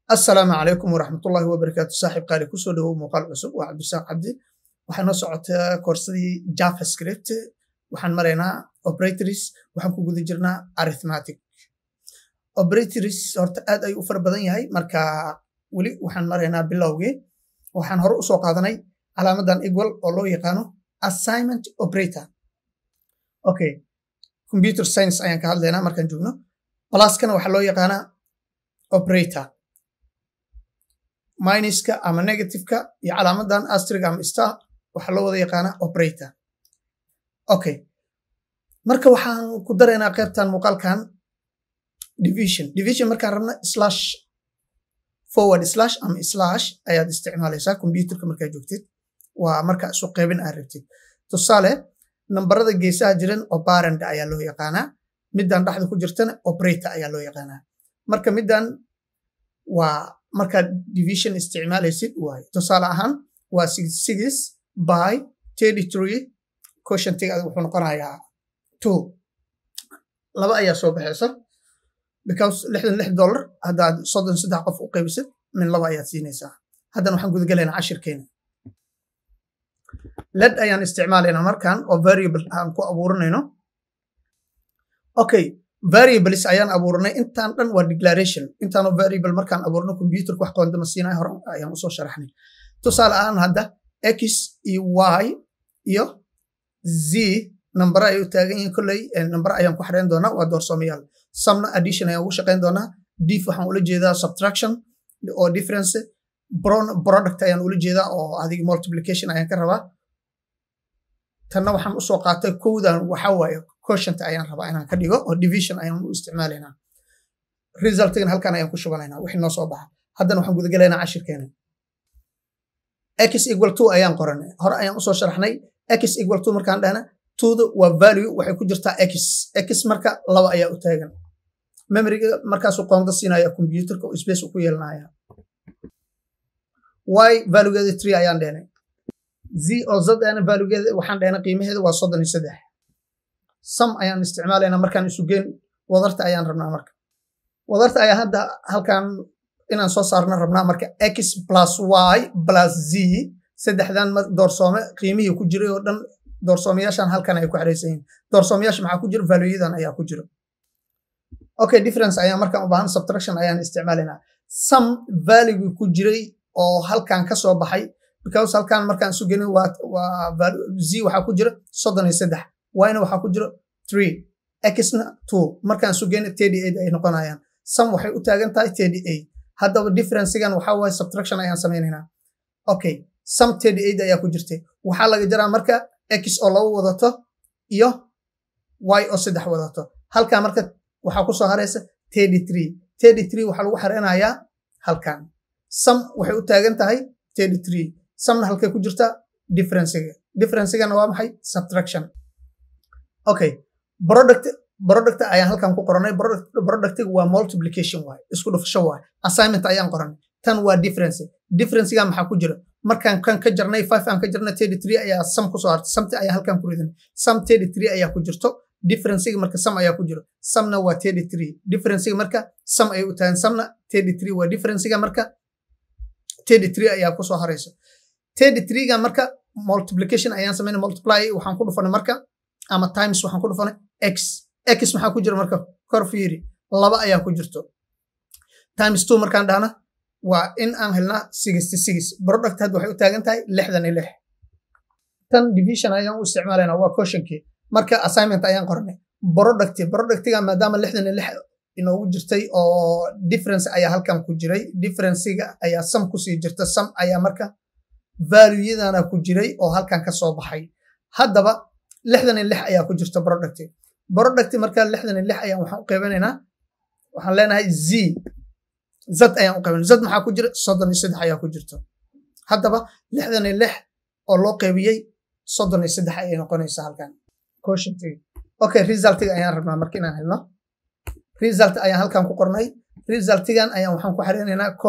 assalaamu calaykum waraxmatullaahi wabarakaatu saaxiib qaali kusoo dhawow muuqaal cusub waa cabdisaaq cabdi waxaa noo socotaa koorsadii javascript waxaan maraynaa operatories waxaan ku guda jirnaa arithmetic operatories horta aad ayuu u fara badan yahay marka weli waxaan maraynaa bilowgii waxaan hore usoo qaadanay calaamadan equal oo loo yaqaano assignment operator okay computer science ayaan ka hadlaynaa markaan joogno pluskana waxaa loo yaqaanaa operator minuska ama negativeka iyo calaamadan astriga ama star waxaa loo wada yaqaanaa operator okay marka waxaan ku daraynaa qaybtan muuqaalkan division division markaan rabna slash forward slash ama slash ayaad isticmaalaysaa computerka markaa joogtid waa marka isu qaybin aad rabtid tusaale nambarada geesaha jiran oparand ayaa loo yaqaanaa middan dhexda ku jirtana operator ayaa loo yaqaanaa marka middan waa markaad division isticmaalaysid waaye tusaale ahaan waa six by thirty three quotientiga wuxuu noqonayaa two laba ayaa soo baxaysa because lixdan lix dollar haddaad soddon saddex qof u qaybisid min laba ayaad siinaysaa haddana waxaan gudagalaynaa cashirkeena led ayaan isticmaalaynaa markan oo variable aan ku abuurinayno okay variables ayaan abuurnay intaan dhan waa declaration intaanoo variable markaan abuurno computerka wax qoondama siinaya hore ayaan usoo sharaxnay tusaale ahaan hadda x iyo y iyo z nambara ay u taagan yihiin kolley nambara ayaan ku xareyn doonaa waa doorsoomayaal samna addition ayaan ugu shaqayn doonaa dif waxaan ula jeedaa subtraction oo difference product ayaan ula jeedaa oo adiga multiplication ayaan ka rabaa tanna waxaan usoo qaatay kowdan waxa waaye quotient ayaan rabaa inaan ka dhigo oo division ayaan u isticmaalaynaa resultigan halkan ayaan ku shubanaynaa wixii noo soo baxa haddana waxaan gudagalaynaa cashirkeena x equal two ayaan qoranay hore ayaan usoo sharaxnay x equal two markaan dhahna twoda waa value waxay ku jirtaa x x marka laba ayaa u taagan memoriga markaasuu qoonda siinaya computerka oo space ku yeelanaya y valuegeeda three ayaan dhehnay z oo z ana valuegeeda waxaan dhehnay qiimaheeda waa soddon iyo saddex sam ayaan isticmaalaynaa markaan isugeen wadarta ayaan rabnaa marka wadarta ayaa hadda halkan inaan soo saarna rabnaa marka x plus y plus z saddexdan doorsoome qiimihii ku jiray oo dhan doorsoomayaashan halkan ay ku xeraysan yihiin doorsoomayaasha maxaa ku jira valueyadan ayaa ku jira okay difference ayaan markaan u baahan subtraction ayaan isticmaalaynaa sam valuegi ku jiray oo halkan ka soo baxay because halkan markaan isu gelin waa waa z waxaa ku jira soddon iyo saddex yna waxaa ku jira three xna two markaan isu gelin thirty eight ay noqonayaan sam waxay u taagan tahay thirty eight haddaba differencegan waxaa waaye subtraction ayaan samaynaynaa okay sam thirty eight ayaa ku jirtay waxaa laga jaraa marka x oo laba wadato iyo y oo saddex wadato halkan marka waxaa kusoo haraysa thirty three thirty three waxaa lagu xareynayaa halkan sam waxay u taagan tahay thirty three samna halkay ku jirta differencega differencegana waa maxay subtraction okay product product ayaan halkan ku qoranay productiga waa multiplication waay isku dhufasho waay assignment ayaan qoranay tan waa difference differencega maxaa ku jira markaan kan ka jarnay five aan ka jarnay thirty three ayaa sam kusoo hartay samti ayaa halkan ku ridanay sam thirty three ayaa ku jirto differencega marka sam ayaa ku jiro samna waa thirty three differencega marka sam ay u tahan samna thirty three waa differencega marka thirty three ayaa kusoo harayso thirty threega marka multiplication ayaan samaynay multiply waxaan ku dhufanay marka ama times waxaan ku dhufanay x x maxaa ku jira marka kor fiiri laba ayaa ku jirto times two markaan dhahna waa in aan helnaa sixty six product hadda waxay u taagan tahay lixdan iyo lix tan division ayaan u isticmaalaynaa waa quotientkii marka assignment ayaan qoranay product productiga maadaama lixdan iyo lix inoogu jirtay oo difference ayaa halkan ku jiray differencega ayaa sam kusii jirta sam ayaa marka valueyadana ku jiray oo halkan ka soo baxay haddaba lixdan iyo lix ayaa ku jirta product product marka lixdan iyo lix ayaan waxaan u qaybanaynaa waxaan leenahay z z ayaan u qaybana z maxaa ku jira soddon iyo saddex ayaa ku jirta haddaba lixdan iyo lix oo loo qaybiyey soddon iyo saddex ayay noqonaysaa halkan quotientiga okay resultiga ayaan rabnaa marka inaan helno result ayaan halkan ku qornay resultigan ayaan waxaan ku xareynaynaa ko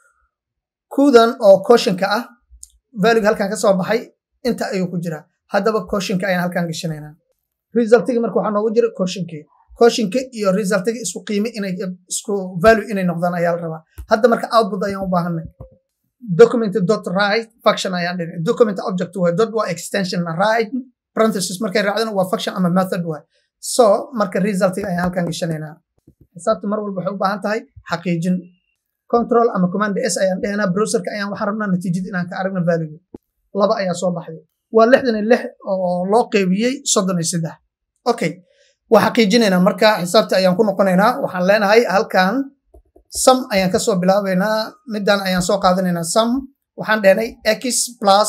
kudan oo quotientka ah valuega halkan ka soo baxay inta ayuu ku jiraa haddaba quotientka ayaan halkan gashanaynaa resultiga marka waxaa noogu jira quotientkii quotientka iyo resultiga isku qiime inay isku value inay noqdaan ayaa la rabaa hadda marka output ayaan u baahanay document dot write function ayaan dhihin document object waay dot waa extension write parenthesis markay raacdana waa function ama method waay so marka resultiga ayaan halkan gashanaynaa xisaabta mar walba waxay u baahan tahay xaqiijin control ama command s ayaan dhehnaa browserka ayaan waxaan rabnaa natiijada inaan ka aragna value laba ayaa soo baxday waa lixdan iyo lix oo loo qeybiyey soddon iyo saddex okay waa xaqiijinaynaa marka xisaabta ayaan ku noqonaynaa waxaan leenahay halkan sum ayaan kasoo bilaabaynaa middan ayaan soo qaadanaynaa sum waxaan dhehnay x plus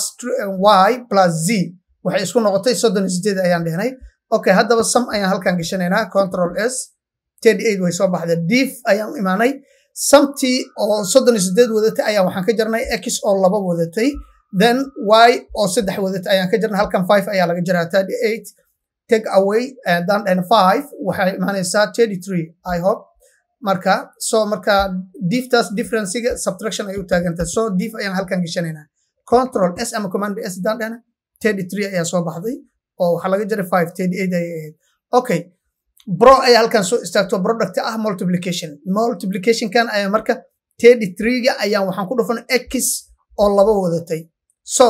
y plus z waxay isku noqotay soddon iyo sideed ayaan dhehnay okay haddaba sum ayaan halkan gashanaynaa control s way soo baxday diif ayaan u imaanay samtii oo soddon iyo sideed wadatay ayaan waxaan ka jarnay x oo laba wadatay then y oo saddex wadatay ayaan ka jarnay halkan five ayaa laga jaraa thirty eight take away dan and five waxay imaanaysaa thirty three i hope marka so marka diiftaas differencega subtraction ay u taagantay so diif ayaan halkan gashanaynaa control s ama command s dan dhana thirty three ayaa soo baxday oo waxaa laga jaray five thirty eight ayay ahayd okay bro ayaa halkan soo istaagto product ah multiplication multiplicationkan ayaa marka thirty three-ga ayaan waxaan ku dhufan x oo laba wadatay so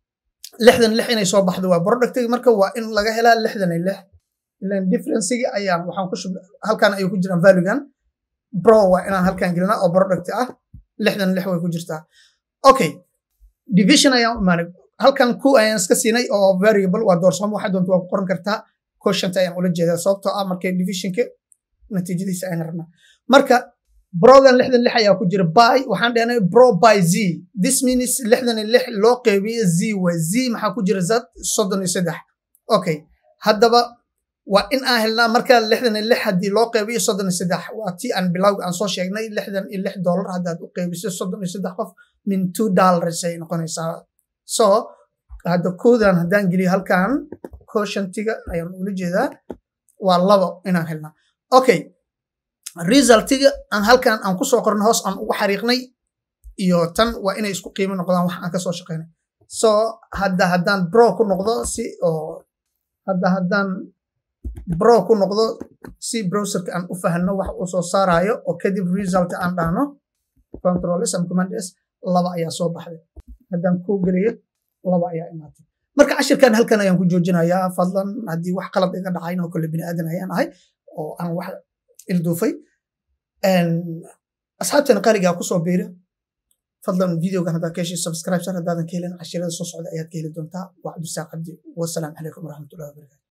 lixdan lix inay soo baxdo waa productiga marka waa in laga helaa lixdan iyo lix ilan differencigi ayaan waxaan ku shub halkan ayuu ku jiraan valuegan bro waa inaan halkan gelinaa oo product ah lixdan lix way ku jirtaa okay division ayaan imaanay halkan ku ayaan iska siinay oo variable waa doorsamo waxaa doonta waa ku qoran kartaa quotient ayaan ula jeedaa sababtoo ah markay divisionka natiijadiisa ayaan rabnaa marka brogan lixdan lix ayaa ku jira by waxaan dhehnay bro by z this means lixdan iyo lix loo qeybiye z way z maxaa ku jira zad soddon iyo saddex okay haddaba waa in aan helnaa marka lixdan iyo lix haddii loo qeybiyo soddon iyo saddex waa tii aan bilowga aan soo sheegnay lixdan iyo lix dollar haddaad u qeybiso soddon iyo saddex qof min two dollars ay noqonaysaa so hadda koodan haddaan geliyo halkan quotientiga ayaan ula jeedaa waa labo inaan helnaa okay resultiga aan halkan aan kusoo qornay hoos aan ugu xariiqnay iyo tan waa inay isku qiimo noqdaan wax aan kasoo shaqaynay so hadda haddaan bro ku noqdo si oo hadda haddaan bro ku noqdo si browserka aan u fahanno wax uu soo saarayo oo kadib result aan dhahno control s ama command s laba ayaa soo baxday haddaan kuu geliyo laba ayaa imaatay marka cashirkan halkan ayaan ku joojinayaa fadlan haddii wax qalad iga dhacayn oo kale bini aadan ayaan ahay oo aan wax ilduufay asxaabteena qaaligaa kusoo biira fadlan videogan haddaa ka heshay subscribe shar haddaadan ka helin cashirada soo socda ayaad ka heli doontaa waa cabdisaaq cabdi wasalaamu calaykum waraxmatullahi wabarakatu